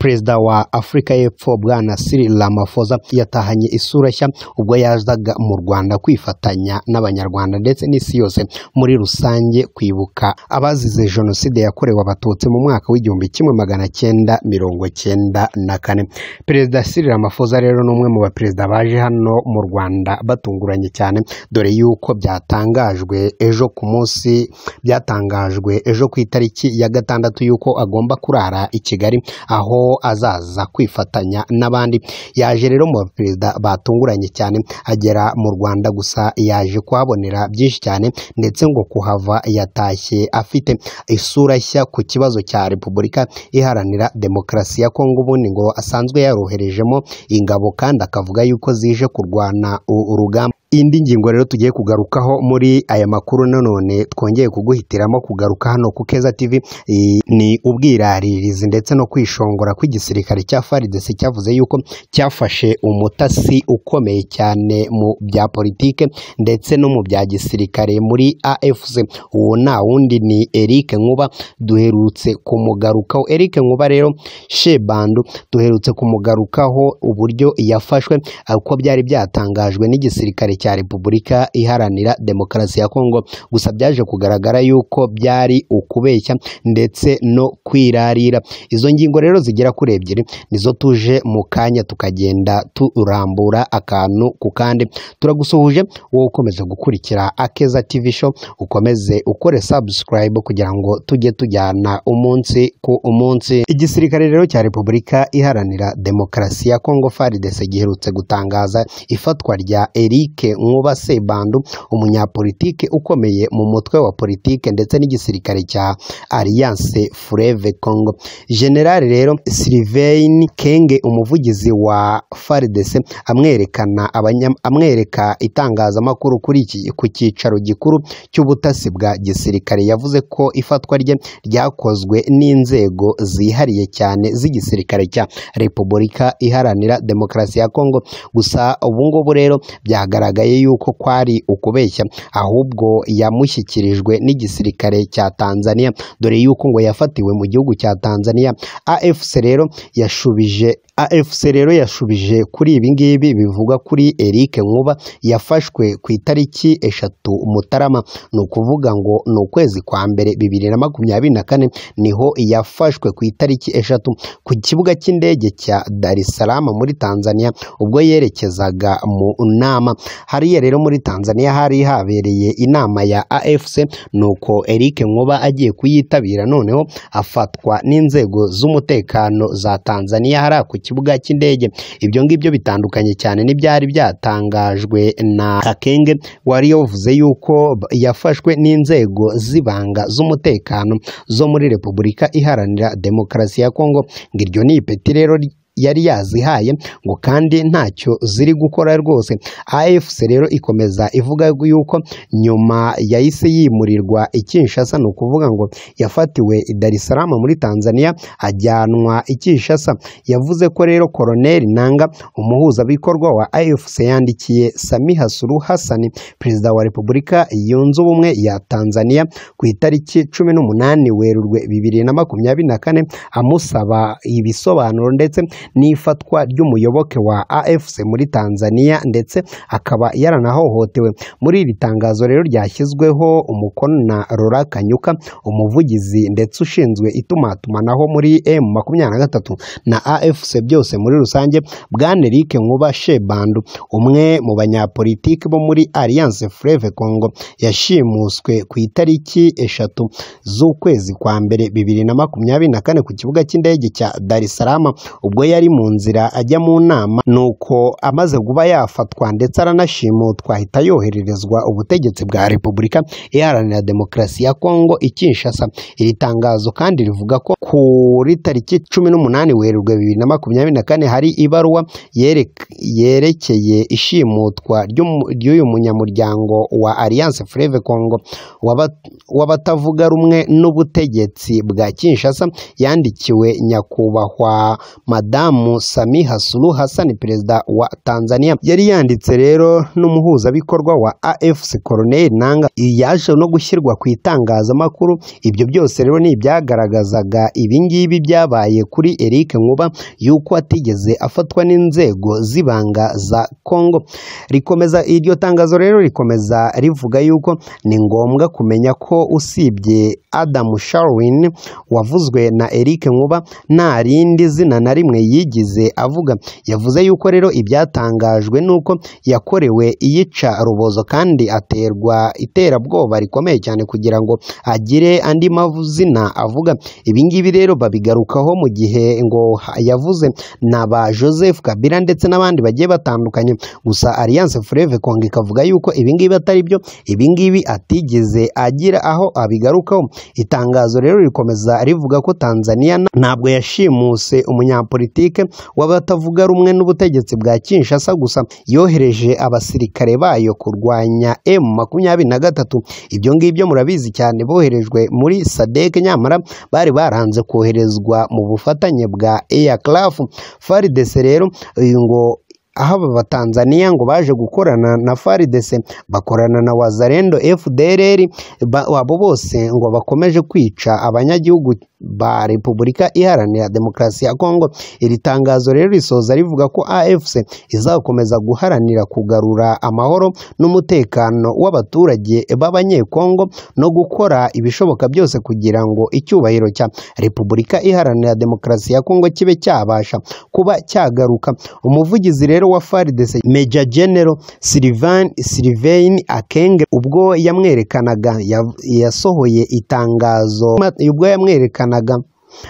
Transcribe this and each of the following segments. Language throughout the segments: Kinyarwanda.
perezida wa afurika y'epfo bwana Cyril Ramaphosa yatahanye isura nshya ubwo yazaga mu rwanda kwifatanya n'abanyarwanda ndetse n'isi yose muri rusange kwibuka abazize jenoside yakorewe abatutsi mu mwaka w'igihumbi kimwe magana cyenda mirongo cyenda na kane perezida Cyril Ramaphosa rero ni umwe mu baperezida baje hano mu rwanda batunguranye cyane dore yuko byatangajwe ejo ku munsi byatangajwe ejo ku itariki ya gatandatu y'uko agomba kurara i kigali aho azaza kwifatanya n'abandi yaje rero mu baperezida batunguranye cyane agera mu rwanda gusa yaje kuhabonera byinshi cyane ndetse ngo kuhava yatashye afite isura nshya ku kibazo cya repubulika iharanira demokarasi ya kongo ubundi ngo asanzwe yaroherejemo ingabo kandi akavuga yuko zije kurwana urugamba indi ngingo rero tugiye kugarukaho muri aya makuru nanone twongeye kuguhitiramo kugaruka hano ku Keza TV i- ni ubwiraririzi ndetse no kwishongora kw'igisirikare cya FARDC cyavuze yuko cyafashe umutasi ukomeye cyane mu bya politike ndetse no mu bya gisirikare muri AFC uwo nta wundi ni Eric Nkuba duherutse kumugarukaho Eric Nkuba rero shebandu duherutse kumugarukaho uburyo yafashwe uko byari byatangajwe n'igisirikare cya repubulika iharanira demokarasi ya kongo gusa byaje kugaragara yuko byari ukubeshya ndetse no kwirarira izo ngingo rero zigera kuri ebyiri nizo tuje mu kanya tukagenda turambura akantu ku kandi turagusuhuje wowe ukomeza gukurikira akeza tv show ukomeze ukore subscribe kugira ngo tujye tujyana umunsi ku umunsi igisirikare rero cya repubulika iharanira demokarasi ya kongo faridese giherutse gutangaza ifatwa rya eric nkuba sebandu umunyapolitike ukomeye mu mutwe wa politike ndetse n'igisirikare cya alliance freve congo generali rero sylvain kenge umuvugizi wa faridese amwerekana abanya- amwereka itangazamakuru kuri iki ku cyicaro gikuru cy'ubutasi bwa gisirikare yavuze ko ifatwa rye ryakozwe n'inzego zihariye cyane z'igisirikare cya repubulika iharanira demokarasi ya kongo gusa ubu ngubu rero byagaragaye yuko kwari ukubeshya ahubwo yamushyikirijwe n'igisirikare cya tanzania dore yuko ngo yafatiwe mu gihugu cya tanzania afc rero yashubije afc rero yashubije kuri ibi ngibi bivugwa kuri eric nkuba yafashwe ku itariki eshatu mutarama ni ukuvuga ngo ni ukwezi kwa mbere bibiri na makumyabiri na kane niho yafashwe ku itariki eshatu ku kibuga cy'indege cya dar es salaam muri tanzania ubwo yerekezaga mu nama hariya rero muri tanzania hari habereye inama ya afc nuko eric nkuba agiye kuyitabira noneho afatwa n'inzego z'umutekano za tanzania hariya ku kibuga cy'indege ibyo ngibyo bitandukanye cyane n'ibyari byatangajwe na Kakenge wari yavuze yuko b- yafashwe n'inzego z'ibanga z'umutekano zo muri Repubulika Iharanira Demokarasi ya Kongo ngo iryo ni ipeti rero ry- yari yazihaye ngo kandi ntacyo ziri gukora rwose AFC rero ikomeza ivuga yuko nyuma yahise yimurirwa i Kinshasa ni ukuvuga ngo yafatiwe i Dar es Salaam muri Tanzania ajyanwa i Kinshasa yavuze ko rero Colonel Nanga umuhuzabikorwa wa AFC yandikiye Samiha Suluhu Hassan perezida wa Repubulika yunze ubumwe ya Tanzania ku itariki cumi n'umunani Werurwe bibiri na makumyabiri na kane amusaba ibisobanuro ndetse n'ifatwa ry'umuyoboke wa AFC muri Tanzania ndetse akaba yaranahohotewe muri iri tangazo rero ryashyizweho umukono na Laura Kanyuka umuvugizi ndetse ushinzwe itumatumanaho muri M makumyabiri na gatatu na AFC byose muri rusange Bwana Eric Nkuba Shebandu umwe mu banyapolitiki bo muri Alliance Fleuve Congo yashimuswe ku itariki eshatu z'ukwezi kwa mbere bibiri na makumyabiri na kane ku kibuga cy'indege cya Dar es Salaam ubwo yari mu nzira ajya mu nama nuko amaze kuba yafatwa ndetse aranashimutwa ahita yohererezwa ubutegetsi bwa Repubulika Iharanira Demokarasi ya Kongo i Kinshasa iri tangazo kandi rivuga ko kuri tariki cumi n'umunani werurwe bibiri na makumyabiri na kane hari ibaruwa yerek- yerekeye ishimutwa ry'umu- ry'uyu munyamuryango wa Alliance Fleuve Congo w'aba- w'abatavuga rumwe n'ubutegetsi bwa Kinshasa yandikiwe nyakubahwa madamu Samiha Suluhu Hassan perezida wa Tanzania yari yanditse rero n'umuhuzabikorwa wa AFC Colonel Nanga yaje no gushyirwa ku itangazamakuru ibyo byose rero ni ibyagaragazaga ibingibi byabaye kuri Eric Nkuba yuko atigeze afatwa n'inzego z'ibanga za Congo rikomeza iryo tangazo rero rikomeza rivuga yuko ni ngombwa kumenya ko usibye Adam Sharwin wavuzwe na Eric Nkuba nta rindi zina na rimwe yigize avuga yavuze yuko rero ibyatangajwe nuko yakorewe iyica rubozo kandi aterwa iterabwoba rikomeye cyane kugira ngo agire andi mazina avuga ibingibi rero babigarukaho mu gihe ngo yavuze na ba Joseph Kabila ndetse n'abandi bagiye batandukanye gusa Alliance Fleuve Congo ikavuga yuko ibingibi atari byo ibingibi atigeze agira aho abigarukaho itangazo rero rikomeza rivuga ko Tanzania ntabwo yashimuse umunyapolitike w'abatavuga rumwe n'ubutegetsi bwa Kinshasa gusa yohereje abasirikare bayo kurwanya M makumyabiri na gatatu ibyo ngibyo murabizi cyane boherejwe muri sadek nyamara bari baranze koherezwa mu bufatanye bwa aircraft FARDC rero uyu ngo aho aba batanzaniya ngo baje gukorana na FARDC bakorana na wazarendo FDLR ba- abo bose ngo bakomeje kwica abanyagihugu ba Repubulika Iharanira Demokarasi ya Kongo. Iri tangazo rero risoza rivuga ko AFC izakomeza guharanira kugarura amahoro n'umutekano w'abaturage b'Abanyekongo no gukora ibishoboka byose kugira ngo icyubahiro cya Repubulika Iharanira Demokarasi ya Kongo kibe cyabasha kuba cyagaruka. Umuvugizi rero wa FARDC Major General Sylvain Sylvain Akenge ubwo yamwerekanaga ya- yasohoye itangazo ubwo yamwerekanaga yerekanaga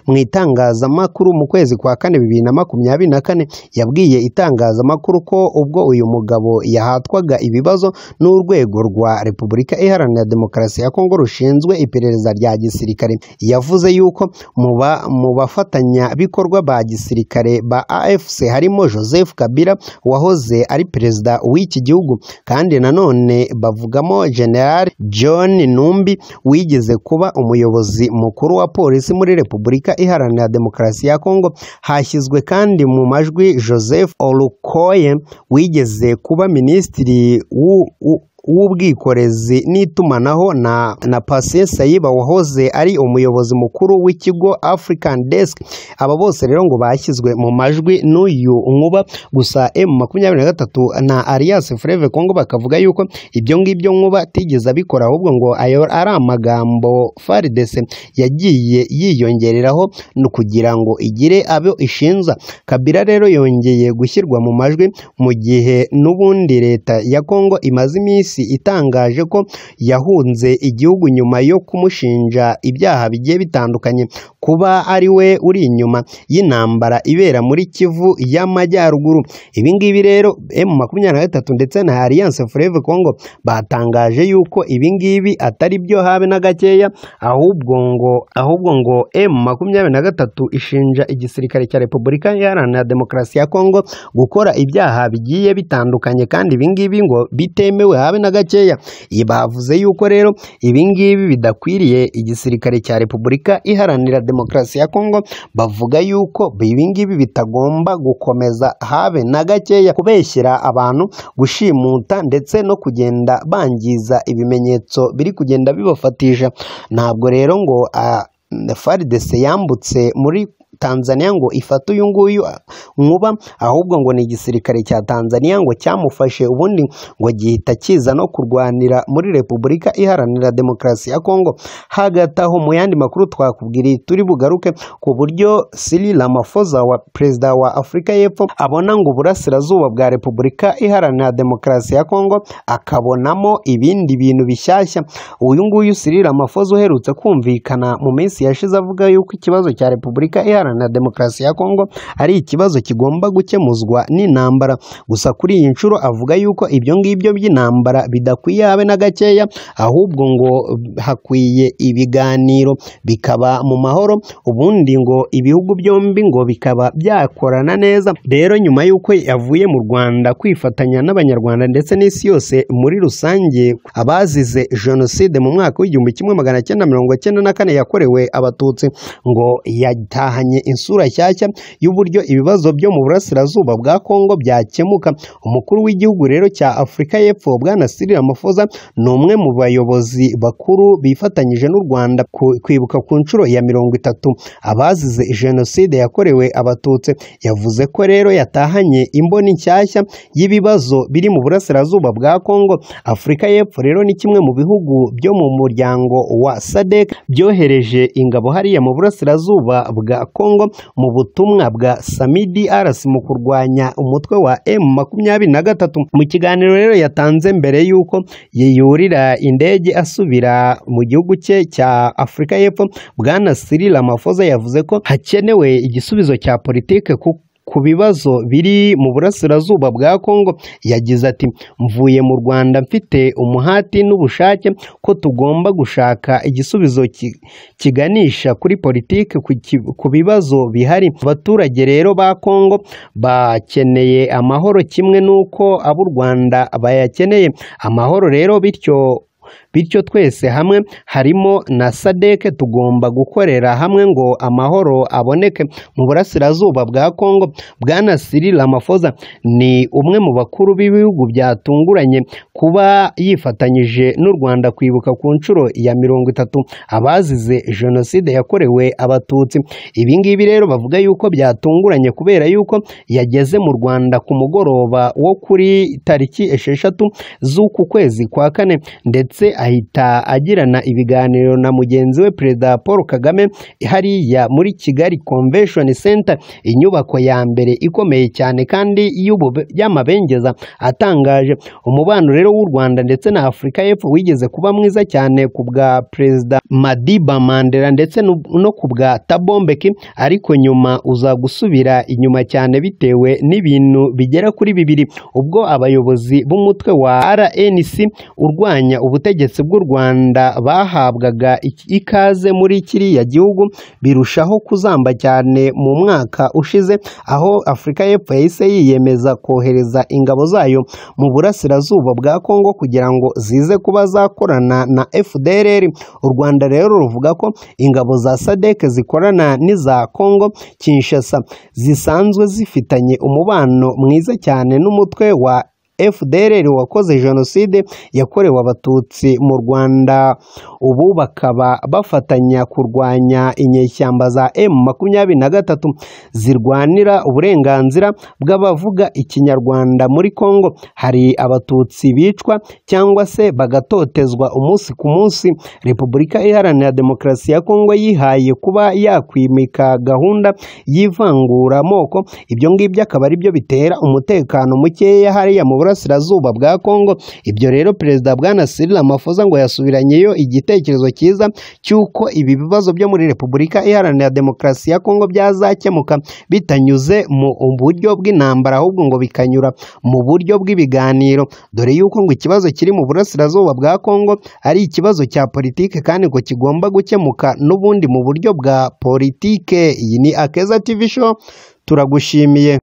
mu itangazamakuru mu kwezi kwa kane bibiri na makumyabiri na kane yabwiye itangazamakuru ko ubwo uyu mugabo yahatwaga ibibazo n'urwego rwa repubulika iharanira demokarasi ya kongo rushinzwe iperereza rya gisirikare yavuze yuko mu ba- mu bafatanyabikorwa ba gisirikare ba afc harimo joseph kabila wahoze ari perezida w'iki gihugu kandi nanone bavugamo general john numbi wigeze kuba umuyobozi mukuru wa polisi muri repubulika iharanira demokarasi ya kongo hashyizwe kandi mu majwi joseph olukoye wigeze kuba minisitiri w'u- w'u- w'ubwikorezi n'itumanaho na, na Patient Sayiba wahoze ari umuyobozi mukuru w'ikigo African Desk aba bose rero ngo bashyizwe mu majwi n'uyu nkuba gusa M makumyabiri na gatatu na Alliance Fleuve Congo bakavuga yuko ibyo ngibyo nkuba atigeze abikora ahubwo ngo ayo ari amagambo FARDC yagiye yiyongereraho no kugira ngo igire abo ishinza Kabila rero yongeye gushyirwa mu majwi mu gihe n'ubundi leta ya Kongo imaze iminsi itangaje ko yahunze igihugu nyuma yo kumushinja ibyaha bigiye bitandukanye kuba ari we uri inyuma y'intambara ibera muri Kivu y'Amajyaruguru ibi ngibi rero M makumyabiri na gatatu ndetse na Alliance Fleuve Congo batangaje yuko ibi ngibi atari byo habe na gakeya ahubwo ngo ahubwo ngo M makumyabiri na gatatu ishinja igisirikare cya Repubulika Iharanira Demokarasi ya Kongo gukora ibyaha bigiye bitandukanye kandi ibi ngibi ngo bitemewe habe na gakeya Iyi bavuze yuko rero ibi ngibi bidakwiriye igisirikare cya Repubulika Iharanira Demokarasi ya Kongo bavuga yuko ibi ngibi bitagomba gukomeza habe na gakeya kubeshyira abantu gushimuta ndetse no kugenda bangiza ibimenyetso biri kugenda bibafatisha ntabwo rero ngo ah, FARDC yambutse muri Tanzania ngo ifate uyu nguyu nkuba ahubwo ngo ni igisirikare cya Tanzania ngo cyamufashe ubundi ngo gihita kiza no kurwanira muri Repubulika Iharanira Demokarasi ya Kongo hagati aho mu yandi makuru twakubwiriye turi bugaruke ku buryo Cyril Ramaphosa wa perezida wa Afurika y'Epfo abona ngo uburasirazuba bwa Repubulika Iharanira Demokarasi ya Kongo akabonamo ibindi bintu bishyashya uyu nguyu Cyril Ramaphosa uherutse kumvikana mu minsi yashize avuga yuko ikibazo cya Repubulika Iharanira Demokarasi ya Kongo ari ikibazo kigomba gukemuzwa n'intambara gusa kuri iyi nshuro avuga yuko ibyo ngibyo by'intambara bidakwiye habe na gakeya ahubwo ngo hakwiye ibiganiro bikaba mu mahoro ubundi ngo ibihugu byombi ngo bikaba byakorana neza rero nyuma y'uko yavuye mu Rwanda kwifatanya n'abanyarwanda ndetse n'isi yose muri rusange abazize jenoside mu mwaka w'igihumbi kimwe magana cyenda mirongo cyenda na kane yakorewe abatutsi ngo yatahanye yazanye insura nshyashya y'uburyo ibibazo byo mu burasirazuba bwa kongo byakemuka umukuru w'igihugu rero cya afurika y'epfo bwana Cyril Ramaphosa ni umwe mu bayobozi bakuru bifatanyije n'u rwanda ku- kwibuka ku nshuro ya mirongo itatu abazize jenoside yakorewe abatutsi yavuze ko rero yatahanye imboni nshyashya y'ibibazo biri mu burasirazuba bwa kongo afurika y'epfo rero ni kimwe mu bihugu byo mu muryango wa sadek byohereje ingabo hariya mu burasirazuba bwa kongo mu butumwa bwa samidi arasi mu kurwanya umutwe wa emu makumyabiri na gatatu mu kiganiro rero yatanze mbere y'uko yiyurira indege asubira mu gihugu cye cya afurika y'epfo bwana Cyril Ramaphosa yavuze ko hakenewe igisubizo cya politike ku ku bibazo biri mu burasirazuba bwa Kongo yagize ati mvuye mu Rwanda mfite umuhati n'ubushake ko tugomba gushaka igisubizo ki- kiganisha kuri politike ku ki- ku bibazo bihari abaturage rero ba Kongo bakeneye amahoro kimwe n'uko ab'u Rwanda bayakeneye amahoro rero bityo bityo twese hamwe harimo na sadeke tugomba gukorera hamwe ngo amahoro aboneke mu burasirazuba bwa kongo bwana Cyril Ramaphosa ni umwe mu bakuru b'ibihugu byatunguranye kuba yifatanyije n'u rwanda kwibuka ku nshuro ya mirongo itatu abazize jenoside yakorewe abatutsi ibi ngibi rero bavuga yuko byatunguranye kubera yuko yageze mu rwanda ku mugoroba wo kuri tariki esheshatu z'uku kwezi kwa kane ndetse ahita agirana ibiganiro na mugenzi we perezida paul kagame hariya muri kigali convention center inyubako ya mbere ikomeye cyane kandi y'ubube- y'amabengeza atangaje umubano rero w'u rwanda ndetse na afurika y'epfo wigeze kuba mwiza cyane ku bwa perezida madiba mandela ndetse no- no ku bwa tabombeki ariko nyuma uza gusubira inyuma cyane bitewe n'ibintu bigera kuri bibiri ubwo abayobozi b'umutwe wa rnc urwanya ubutegetsi bw'u rwanda bahabwaga iki- ikaze muri kiriya gihugu birushaho kuzamba cyane mu mwaka ushize aho afurika y'epfo yahise yiyemeza kohereza ingabo zayo mu burasirazuba bwa kongo kugira ngo zize kuba zakorana na fdrr u rwanda rero ruvuga ko ingabo za sadek zikorana n'iza kongo kinshasa zisanzwe zifitanye umubano mwiza cyane n'umutwe wa FDLR wakoze jenoside yakorewe abatutsi mu Rwanda ubu bakaba bafatanya kurwanya inyeshyamba za M makumyabiri na gatatu zirwanira uburenganzira bw'abavuga ikinyarwanda muri Kongo hari abatutsi bicwa cyangwa se bagatotezwa umunsi ku munsi Repubulika Iharanira Demokarasi ya Kongo yihaye kuba yakwimika gahunda y'ivanguramoko ibyo ngibyo akaba ari byo bitera umutekano mukeya hariya mu burasirazuba bwa Kongo ibyo rero perezida bwana Cyril Ramaphosa ngo yasubiranyeyo igitekerezo cyiza cy'uko ibi bibazo byo muri Repubulika Iharanira Demokarasi ya Kongo byazakemuka bitanyuze mu buryo bw'intambara ahubwo ngo bikanyura mu buryo bw'ibiganiro dore yuko ngo ikibazo kiri mu burasirazuba bwa Kongo ari ikibazo cya politike kandi ngo kigomba gukemuka n'ubundi mu buryo bwa politike iyi ni Akeza TV show turagushimiye